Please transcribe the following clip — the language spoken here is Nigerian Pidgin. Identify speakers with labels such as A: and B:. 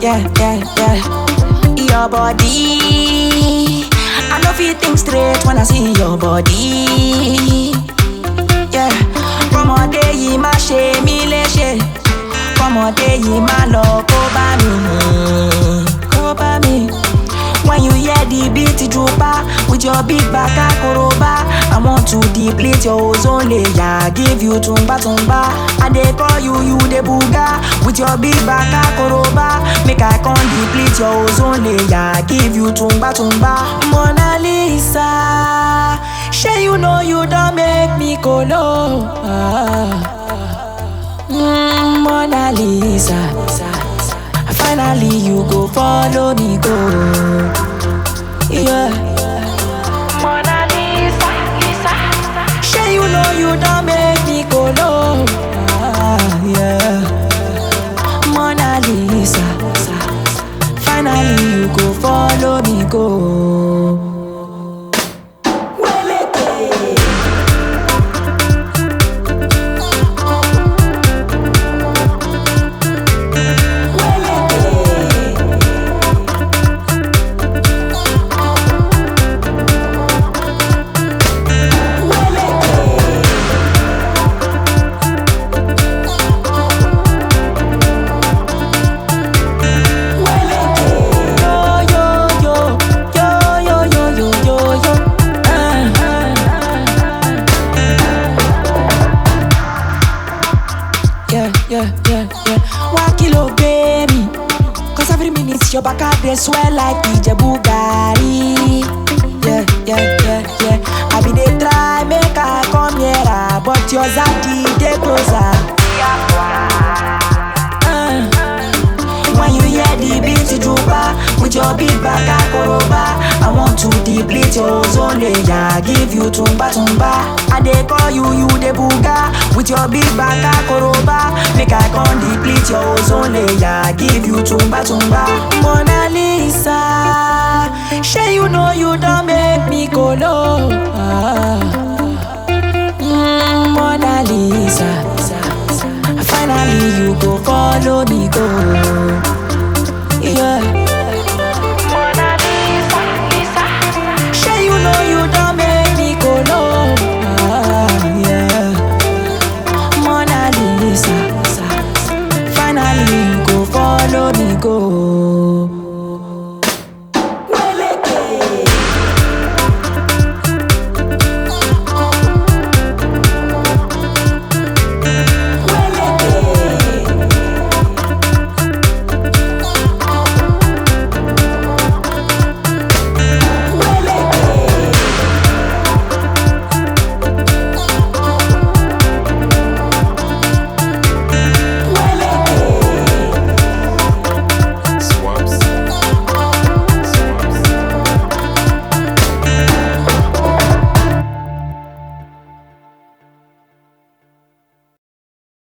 A: yeah, yeah, yeah. Your body. I know feel think straight when I see your body. Yeah. Kọ́mọdé yìí má ṣe mí léṣe. Kọ́mọdé yìí má lọ kó bá mi. Kó bá mi. When you hear the beat drooper with your big back akoroba, I want to deplete your ozone layer, give you tumba tumba. I dey call you you the booga with your big back akoroba, make I come deplete your ozone layer, give you tumba tumba. Mona Lisa, shey you know you don make me kolo. Ah. Mm, Mona Lisa. Finally, you go follow me go. Yeah. Mona Lisa, Lisa. Sure you know you don't make me go low. Ah, yeah. Mona Lisa. Finally, you go follow me go. Yo, yo, yo, yo, yo, yo, yo, yo, yo. Ah, ah. Yeah, yeah, yeah, yeah. One kilo, baby. Cause every minute your back out they swell like Ijebu Gari. Yeah, yeah, yeah, yeah. I be they try make I come here, ah, but your zaddy they closer. Ah. When you hear the beat drooper with your big back akoroba, I want to deplete your ozone layer, give you tumba tumba. I dey call you you the booga with your big back akoroba, make I come deplete your ozone layer, give you tumba tumba. Mona Lisa, shey you know you don make me kolo. Ah. Mm, Mona Lisa. Finally, you go follow me